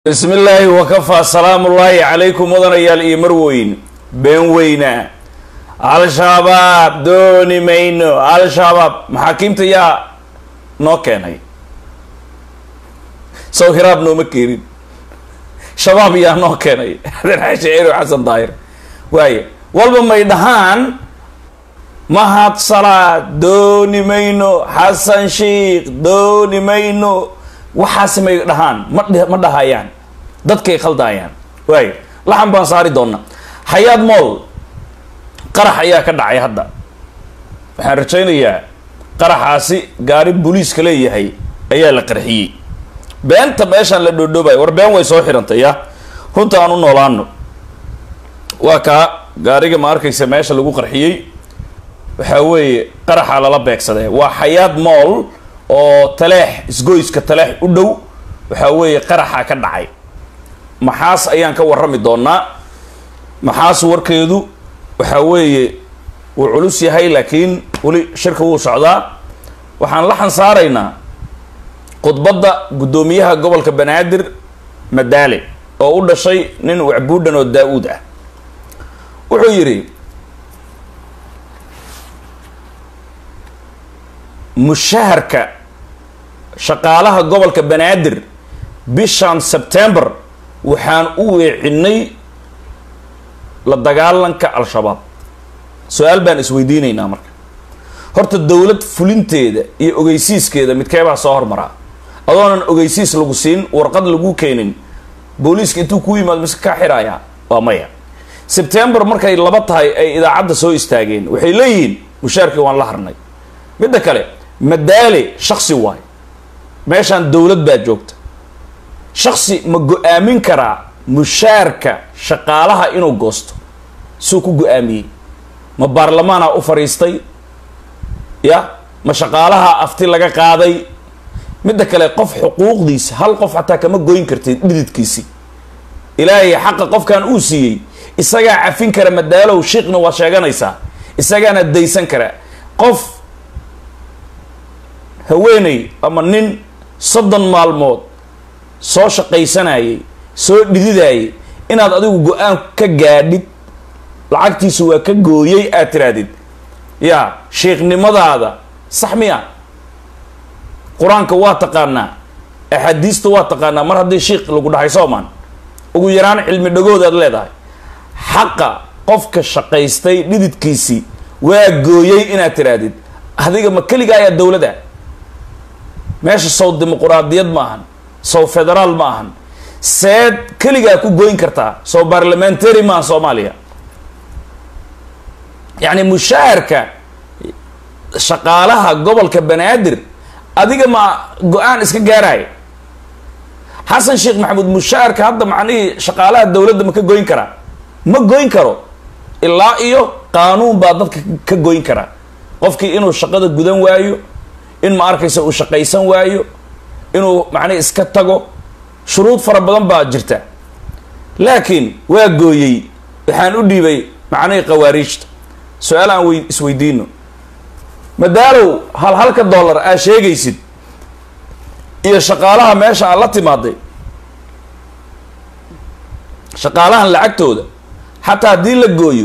bismi illaahi wakafaa salaamullaahi calaykum mudanayaal iyo marweyn been weyna al-shabaab dooni mayno al-shabaab maxaakiimta yaa noo keenay sow hiraab nooma keenin shabaab yaa noo keenay aden xaashi ero xasan daahir waaye walba may dhahaan mahad salaad dooni mayno xasan sheikh dooni mayno waxaas may dhahaan ma ma dhahayaan dadkay khaldayaan waayo laxan baan saari doona xayaad mool qarax ayaa ka dhacay hadda waxaan rajaynayaa qaraxaasi gaari booliiska leeyahay ayaa la qarxiyey beenta meeshaan la dhoodhoobay war been way soo xirantay ya runta aan u noolaano waa kaa gaariga ma arkaysa meesha lagu qarxiyey waxaa weeye qaraxa lala beegsadee waa xayaad mool oo taleex isgoyska taleex u dhow waxaa weeye qaraxa ka dhacay maxaas ayaan ka warrami doonaa maxaas warkeedu waxaa weeye wuu culus yahay laakiin weli shirka wuu socdaa waxaan la xansaaraynaa khudbadda guddoomiyaha gobolka banaadir madaale oo u dhashay nin wacbuudhan oo daa-uud ah wuxuu yidhi mushaharka shaqaalaha gobolka banaadir bishan sebtember waxaan u weecinay la dagaalanka al-shabaab su-aal baan isweydiinaynaa marka horta dowlad fulinteeda iyo ogeysiiskeeda midkeebaa soo hormaraa adoonan ogeysiis lagu siin warqad lagu keenin booliiska intuu ku yimaado mise kaa xirayaa waa maya sebtember markay laba tahay ay idaacadda soo istaageen waxay leeyihiin mushaarkii waan la harnay midda kale madaale shaksi waay meeshaan dowlad baa joogta shaksi ma go-aamin karaa mushaarka shaqaalaha inuu goosto suu ku go-aamiyey ma baarlamaana u fadhiistay ya ma shaqaalaha afti laga qaaday midda kale qof xuquuqdiisa hal qof xataa kama goyn kartid dhididkiisi ilaahay xaqa qofkan uu siiyey isagaa cafin kara madaalow shiiqna waa sheeganaysaa isagaana daysan kara qof haweeney ama nin soddon maalmood soo shaqaysanayay soo dhididayay inaad adigu go-aan ka gaadhid lacagtiisu waa ka gooyey aad tirahdid yaa sheikhnimadaada sax miya qur-aanka waa taqaanaa axaadiista waa taqaanaa mar haddii shiikh lagu dhahay soomaan ugu yaraan cilmi dhagood aad leedahay xaqa qofka shaqaystay dhididkiisii waa gooyey inaad tirahdid adiga ma keliga ayaa dowlada meesha sow dimuquraadiyad ma ahan sow federaal ma ahan seed keligaa ku goyn kartaa sow barlamentary maaha soomaaliya yacni mushaharka shaqaalaha gobolka banaadir adiga ma go-aan iska gaaraya xasan sheekh maxamuud mushaharka hadda macnihii shaqaalaha dowladda ma ka goyn karaa ma goyn karo ilaa iyo qaanuun baa dadka ka goyn karaa qofkii inuu shaqada gudan waayo in ma arkaysa uu shaqaysan waayo inuu macnihi iska tago shuruud fara badan baa jirta laakiin waa gooyey waxaan u dhiibay macnihii khawaariijta su-aal aan wey isweydiino madaalow hal halka dollar aad sheegaysid iyo shaqaalaha meesha aad la timaaday shaqaalahan lacagtooda xataa haddii la gooyo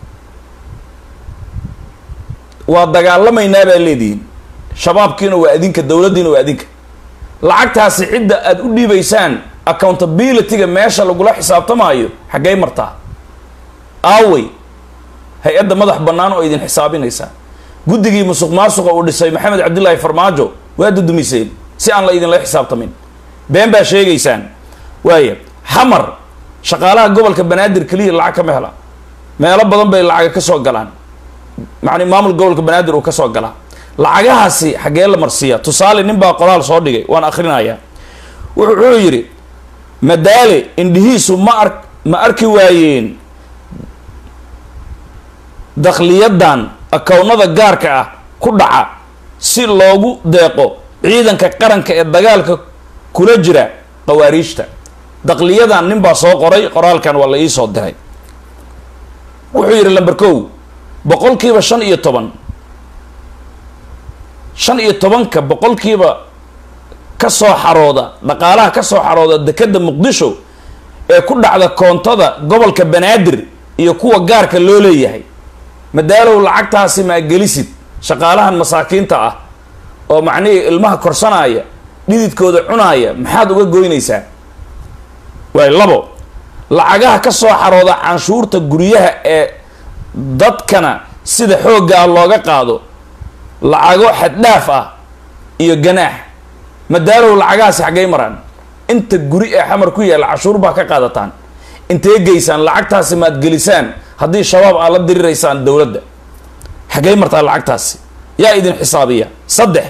waa dagaalamaynaa baa leedihiin shabaabkiina waa adinka dowladdiina waa adinka lacagtaasi cidda aada u dhiibaysaan accountability-ga meesha lagula xisaabtamaayo xaggay martaa aawey hay-adda madax bannaan oo idin xisaabinaysaa guddigii musuq maasuqa uu dhisay maxamed cabdillaahi farmaajo waa dudumiseen si aan la idinla xisaabtamin been baa sheegaysaan waaya xamar shaqaalaha gobolka banaadir keliya lacag kama hela meelo badan bay lacaga ka soo galaan macni maamul gobolka banaadir uu ka soo galaa lacagahaasi xaggee la marsiiya tusaale nin baa qoraal soo dhigay waan akrinayaa wuxuu yidhi madaale indhihiisu ma ar ma arki waayeen dakhliyadan akownada gaarka ah ku dhaca si loogu deeqo ciidanka qaranka ee dagaalka kula jira khawaariijta dakhliyadan nin baa soo qoray qoraalkan waa la ii soo diray wuxuu yidhi lamber kow boqolkiiba shan iyo toban shan iyo tobanka boqolkiiba ka soo xarooda dhaqaalaha ka soo xarooda dekeda muqdisho ee ku dhacda koontada gobolka banaadir iyo kuwa gaarka loo leeyahay madaalow lacagtaasi maa gelisid shaqaalahan masaakiinta ah oo macnihii ilmaha korsanaya dhididkooda cunaaya maxaad uga goynaysaa waay labo lacagaha ka soo xarooda canshuurta guryaha ee dadkana sida xoogga ah looga qaado lacago xaddhaaf ah iyo ganaax madaalow lacagahaasi xaggay maraan inta guri ee xamar ku yaalla cashuur baa ka qaadataan intee geysaan lacagtaasi maad gelisaan haddii shabaab aad la diriraysaan dowladda xaggay martaa lacagtaasi yaa idin xisaabiya saddex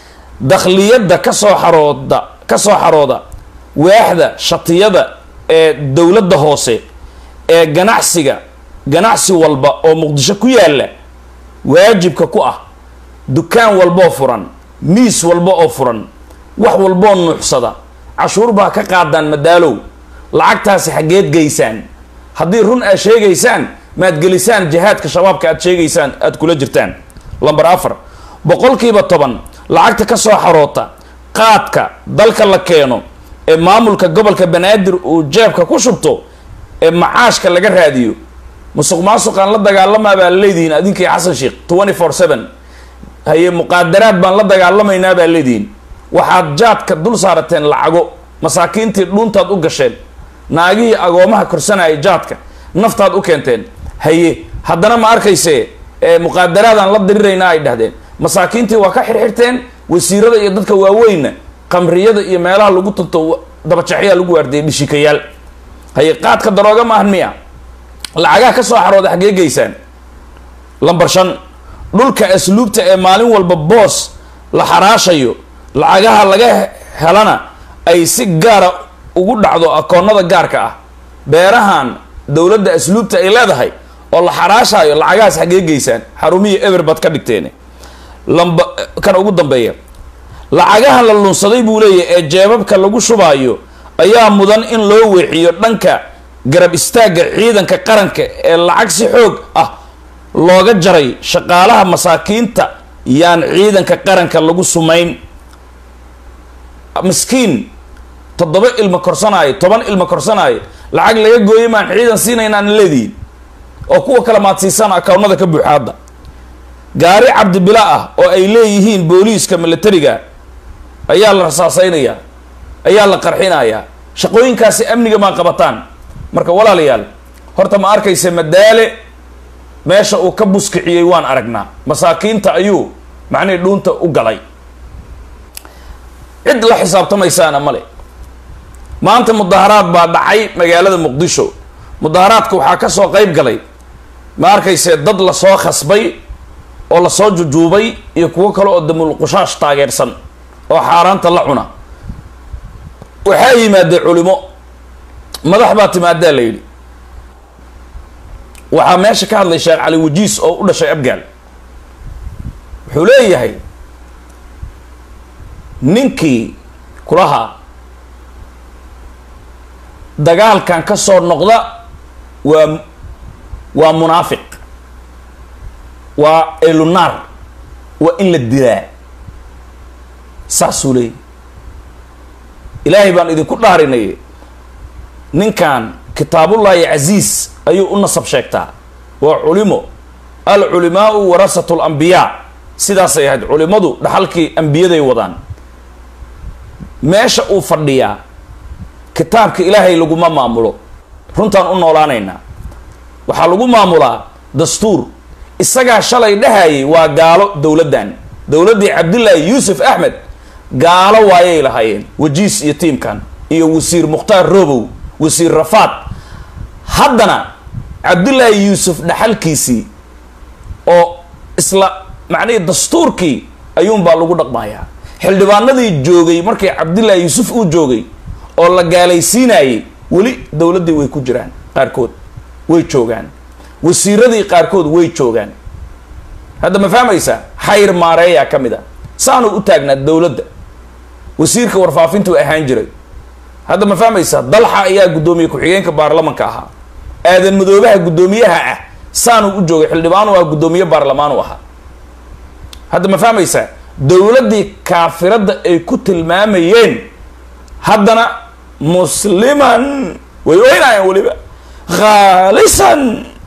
dakhliyadda ka soo xarooda ka soo xarooda waaxda shatiyada ee dowladda hoose ee ganacsiga ganacsi walba oo muqdisho ku yaalla waajibka ku ah dukaan walboo furan miis walba oo furan wax walboo nuuxsada cashuur baa ka qaadaan madaalow lacagtaasi xaggeed geysaan haddii run aad sheegaysaan maad gelisaan jihaadka shabaabka aad sheegaysaan aada kula jirtaan lamber afar boqolkiiba toban lacagta ka soo xaroota qaadka dalka la keeno ee maamulka gobolka banaadir uu jeebka ku shubto ee macaashka laga raadiyo musuq maasuqaan la dagaalamaa baa leedihiin adinkii xasan sheekh twenty four seven haye muqaadaraad baan la dagaalamaynaa baa leedihiin waxaad jaadka dul saarateen lacago masaakiintii dhuuntaad u gasheen naagihii agoomaha korsanayay jaadka naftaad u keenteen haye haddana ma arkayse muqaadaraadaan la diriraynaa ay dhahdeen masaakiintii waa ka xirxirteen wasiirada iyo dadka waaweynna qamriyada iyo meelaha lagu tunto dabajaxyaa lagu waardiyay dhishikayaal haye qaadka darooga maahan miya lacagaha ka soo xarooda xaggee geysaan lamber shan dhulka asluubta ee maalin walba boos la xaraashayo lacagaha laga helana ay si gaara ugu dhacdo akoonada gaarka ah beerahan dowladda asluubta ay leedahay oo la xaraashaayo lacagahaas xaggee geysaan xarumihii eber baad ka dhigteen lamba kan ugu dambeeya lacagahan la lunsaday buu leeyahay ee jeebabka lagu shubaayo ayaa mudan in loo weeciyo dhanka garab istaagga ciidanka qaranka ee lacag si xoog ah looga jaray shaqaalaha masaakiinta yaan ciidanka qaranka lagu sumayn miskiin toddoba ilmo korsanaayo toban ilmo korsanaayo lacag laga gooyay maan ciidan siinaynaan leedihin oo kuwa kale maad siisaan akawnada ka buuxa hadda gaari cabdibila ah oo ay leeyihiin booliiska militariga ayaa la rasaasaynayaa ayaa la qarxinayaa shaqooyinkaasi amniga maa qabataan marka walaalayaal horta ma arkaysa madaale meesha uu ka buskiciyey waan aragnaa masaakiinta ayuu macnihii dhuunta u galay cid la xisaabtamaysaana male maanta mudaharaad baa dhacay magaalada muqdisho mudaharaadka waxaa ka soo qayb galay ma arkayse dad lasoo khasbay oo lasoo jujuubay iyo kuwo kale oo damulqushaash taageersan oo xaaraanta la cuna waxaa yimaadee culimo madax baa timaadaa la yidhi waxaa meesha ka hadlay sheekh cali wajiis oo u dhashay abgaal wuxuu leeyahay ninkii kulahaa dagaalkan ka soo noqda waa waa munaafiq waa elunaar waa in la dilaa saasuu leeyahy ilaahay baan idinku dhaarinay ninkan kitaabullaahi casiis ayuu u nasab sheegtaa waa culimo alculimaau warasatu lambiyaa sidaasay ahayd culimadu dhaxalkii ambiyaday wadaan meesha uu fadhiyaa kitaabka ilaahay laguma maamulo runtaan u noolaanaynaa waxaa lagu maamulaa dastuur isagaa shalay dhahayay waa gaalo dowladdan dowladdii cabdillaahi yuusuf axmed gaalo waayay lahaayeen wajiis iyo tiimkan iyo wasiir mukhtaar robow wasiir rafaad haddana cabdillaahi yuusuf dhaxalkiisii oo isla macnihii dastuurkii ayuunbaa lagu dhaqmayaa xildhibaanadii joogay markii cabdillaahi yuusuf uu joogay oo la gaalaysiinayay weli dowladdii way ku jiraan qaarkood way joogaan wasiiradii qaarkood way joogaan hadda ma fahmaysaa xayr maareeyaa ka mid a saanuu u taagnaa dowladda wasiirka warfaafintuu ahaan jiray hadda ma fahmaysaa dalxa ayaa guddoomiye ku-xigeenka baarlamanka ahaa aadan madoobaha guddoomiyaha ah saanuu u joogay xildhibaanu ah guddoomiye baarlamaanu ahaa hadda ma fahmaysaa dowladdii kaafiradda ay ku tilmaamayeen haddana musliman way oynayaan weliba khaalisan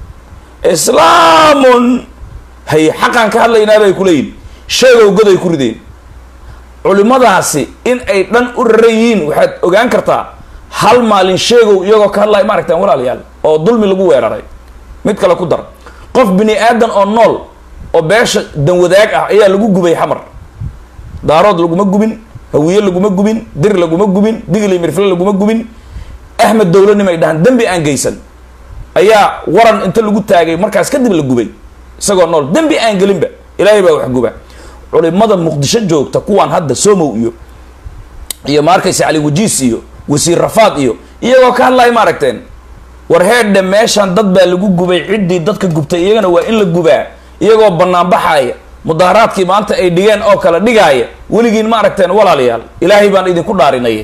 islaamun hay xaqaan ka hadlaynaa bay ku leeyihin sheegow goday ku rideen culimadaasi in ay dhan u raran yihiin waxaad ogaan kartaa hal maalin sheegow iyagoo ka hadlaya ma aragtaan walaalayaal oo dulmi lagu weeraray mid kale ku dar qof bini aadan oo nool oo beesha danwadaag ah ayaa lagu gubay xamar daarood laguma gubin hawiye laguma gubin dir laguma gubin digli mirfle laguma gubin axmed dowlanimay dhahaan dembi aan geysan ayaa waran inta lagu taagay markaas kadib la gubay isagoo nool dembi aan gelinba ilaahay baa wax guba culimada muqdisho joogta kuwaan hadda somow iyo iyo ma arkaysa cali wajiis iyo wasiir rafaad iyo iyagoo ka hadlaya ma aragteen war heedhe meeshan dad baa lagu gubay ciddii dadka gubtay iyagana waa in la gubaa iyagoo banaanbaxaaya mudaharaadkii maanta ay dhigeen oo kale dhigaaya weligiin ma aragteen walaalayaal ilaahay baan idinku dhaarinaya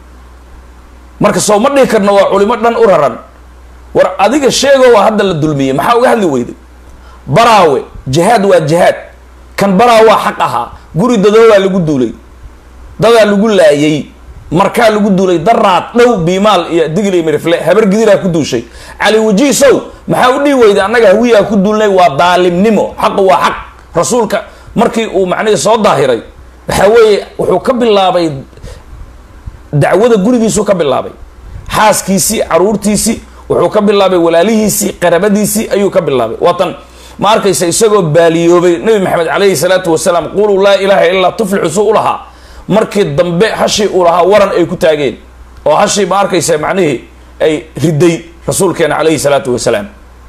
marka soo ma dhihi karno waa culimo dhan u raran war adiga sheego waa hadda la dulmiyey maxaa uga hadli weyday baraawe jihaad waa jihaad kan baraa waa xaq ahaa guri dadoobaa lagu duulay dadaa lagu laayay markaa lagu duulay daraad dhow biimaal iyo digli mirifle habar gidiraa ku duushay cali wajiisow maxaa u dhihi weyday annaga hawiyaa ku duulnay waa daalimnimo xaqu waa xaq rasuulka markii uu macnihii soo daahiray waxaa weeye wuxuu ka bilaabay dacwada gurigiisuu ka bilaabay xaaskiisii caruurtiisii wuxuu ka bilaabay walaalihiisii qarabadiisii ayuu ka bilaabay waatan ma arkaysa isagoo baaliyoobay nabi maxamed calayhi salaatu wasalaam quluu laa ilaaha illaa tuflixu suu u lahaa markii dambe hashii uu lahaa waran ay ku taageen oo hashii ma arkaysa macnihii ay riday rasuulkeena calayhi salaatu wasalaam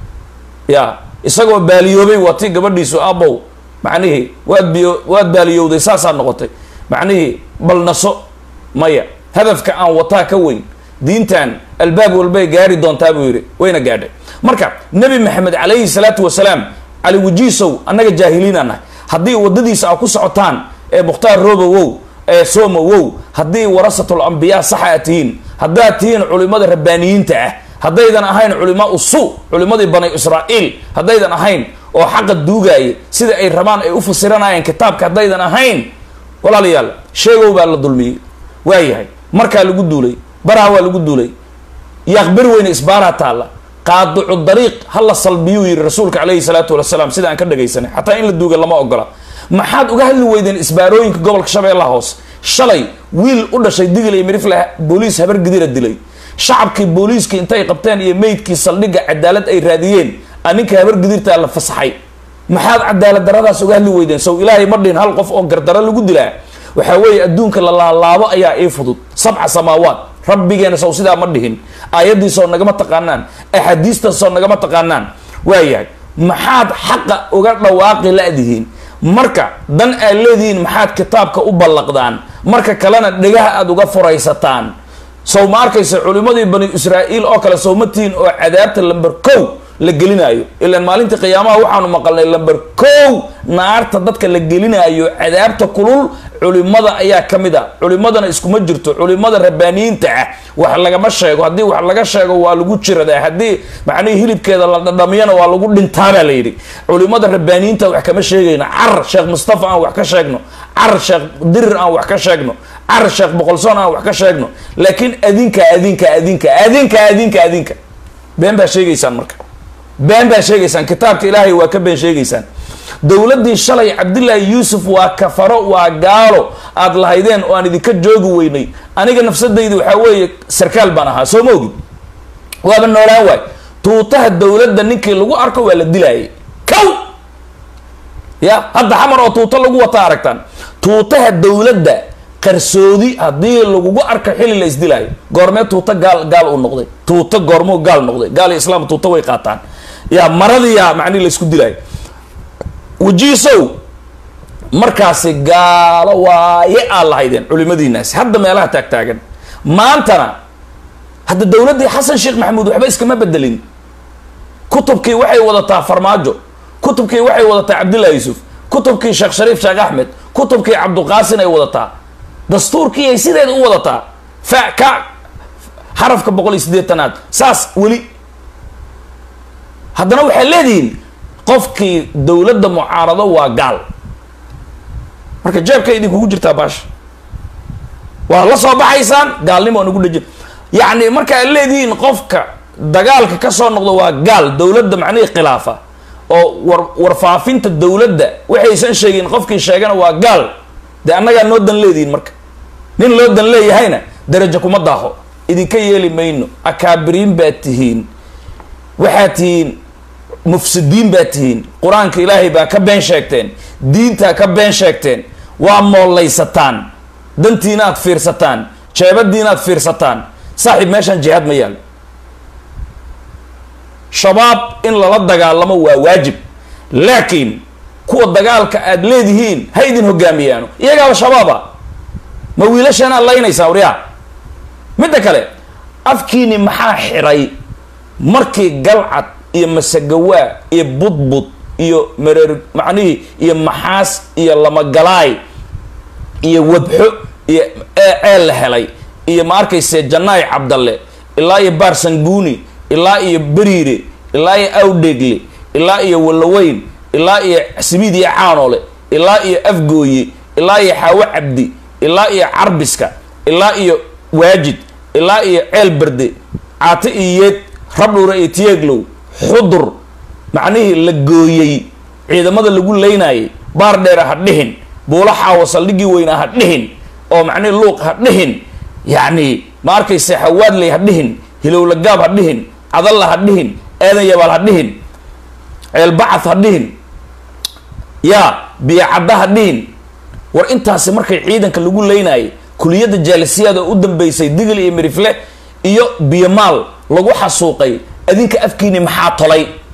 ya isagoo baaliyoobay waa tii gabadhiisu aabow macnihii waad biyo waad baaliyowday saasaa noqotay macnihii bal naso maya hadafka aan wataa ka weyn diintan albaab walbay gaari doontaa buu yidhi wayna gaadhay marka nebi maxamed calayhi salaatu wasalaam cali wajiisow annaga jaahiliin aan nahay haddii waddadiisa a ku socotaan ee mukhtaar robowow ee somowow haddii warasatul ambiyaa saxa aad tihiin haddaad tihiin culimada rabbaaniyiinta ah haddaydan ahayn culimaa usu culimadii bani israa'iil haddaydan ahayn oo xaqa duugaaya sida ay rabaan ay u fasiranayeen kitaabka haddaydan ahayn walaalayaal sheegow baa la dulmiyey waayahay markaa lagu duulay baraha waa lagu duulay yaaqbari weyne isbaaraa taalla qaadicu dariiq ha la salbiyuu yihi rasuulka calayhi salaatu wasalaam sida aan ka dhagaysanay xataa in la duuga lama ogola maxaad uga hadli weydeen isbaarooyinka gobolka shabeellaha hoose shalay wiil u dhashay digil iyo mirifle booliis habar gidira dilay shacabkii booliiskii intay qabteen iyo meydkii saldhigga cadaalad ay raadiyeen aninka habar gidirtaa la fasaxay maxaad cadaalad daradaas uga hadli weydeen sow ilaahay ma dhihin hal qof oo gardaro lagu dilaa waxaa weeye adduunka la laalaabo ayaa ii fudud sabca samaawaat rabbigeena sow sidaa ma dhihin aayaddiisoo nagama taqaanaan axaadiistaasoo nagama taqaanaan waayahay maxaad xaqa uga dhawaaqi la-dihiin marka dan aad leedihiin maxaad kitaabka u ballaqdaan marka kalena dhegaha aada uga furaysataan sow ma arkaysa culimmadii bani israa'iil oo kale sow ma tihiin oo cadaabta lamber kow la gelinaayo ilaan maalintii qiyaamaha waxaanu maqalnay lamber kow naarta dadka la gelinaayo cadaabta kulul culimada ayaa ka mid a culimadana iskuma jirto culimada rabbaaniyiinta ah wax lagama sheego haddii wax laga sheego waa lagu jiradaa haddii macnihii hilibkeeda la dhadhamiyana waa lagu dhintaabaa la yidhi culimada rabbaaniyiinta wax kama sheegayno car sheekh mustafa aan wax ka sheegno car sheekh dirir aan wax ka sheegno car sheekh boqolsoon aan wax ka sheegno laakiin adinka adinka adinka adinka adinka adinka been baa sheegaysaan marka been baa sheegaysaan kitaabka ilaahay waa ka been sheegaysaan dowladdii shalay cabdillaahi yuusuf waa kafaro waa gaalo aad lahaydeen oo aan idinka joogi weynay aniga nafsadayda waxaa weeye sarkaal baan ahaa soo ma ogid waaba noolaan waay tuutaha dowladda ninkii lagu arko waa la dilaayay kow ya hadda xamar oo tuuto lagu wataa aragtaan tuutaha dowladda qarsoodi haddii lagugu arko xili la isdilaayo goormee tuuto gaal gaal uu noqday tuuto goormuu gaal noqday gaal iyo islaam tuuto way qaataan ya maradiyaa macnihi la isku dilaayo wajiisow markaasi gaalo waaye aad lahaydeen culimadiinaasi hadda meelaha taagtaagan maantana hadda dowladdii xasan sheekh maxamuud waxba iskama bedelin kutubkii waxay wadataa farmaajo kutubkii waxay wadataa cabdillah yuusuf kutubkii sheekh shariif sheekh axmed kutubkii cabduqaasin ay wadataa dastuurkii ay sideeda u wadataa fa ka xarafka boqol iyo siddeetanaad saas weli haddana waxay leedihiin qofkii dowladda mucaarado waa gaal marka jeebka idinkugu jirtaa baasha waa la soo baxaysaan gaalnimo aan ugu dhejin yacni marka ad leedihiin qofka dagaalka ka soo noqdo waa gaal dowladda macnihii khilaafa oo war warfaafinta dowladda waxaysan sheegin qofkii sheegana waa gaal dee annagaa noo dan leedihiin marka nin loo dan leeyahayna darajo kuma daaho idinka yeeli mayno akaabiriin baad tihiin waxaad tihiin mufsidiin baad tihiin qur-aanka ilaahay baa ka been sheegteen diintaa ka been sheegteen waa moollaysataan dantiina aad fiirsataan jeebadiina aad fiirsataan saaxiib meeshaan jihaad ma yaalo shabaab in lala dagaalamo waa waajib laakiin kuwa dagaalka aad leedihiin ha idin hogaamiyaano iyagaaba shabaaba ma wiilashaana laynaysaa waryaa midda kale afkiini maxaa xiray markii galcad iyo masagawaa iyo budbud iyo mareer macnihii iyo maxaas iyo lamagalaay iyo wabxo iyo ceel la helay iyo ma arkayse janaay cabdalle ilaa iyo baarsanguuni ilaa iyo beriire ilaa iyo awdheegle ilaa iyo wallaweyn ilaa iyo simiid iyo caanoole ilaa iyo afgooye ilaa iyo xaawo cabdi ilaa iyo carbiska ilaa iyo waajid ilaa iyo ceel berde caate iyo yeed rabdhuura iyo tiyeeglow xudur macnihii la gooyey ciidamada lagu leynayay baar dheera ha dhihin buulo xaawo saldhigii weynaa ha dhihin oo macnihi luuq ha dhihin yacni ma arkayse hawaadley ha dhihin hilowlagaab ha dhihin cadalla ha dhihin aadan yabaal ha dhihin ceelbacad ha dhihin yaa biyocadda ha dhihin war intaasi markay ciidanka lagu leynayay kuliyadda jaalisiyaad oo u dambeysay digil iyo mirifle iyo biyomaal lagu xasuuqay adinka afkiini maxaa tolay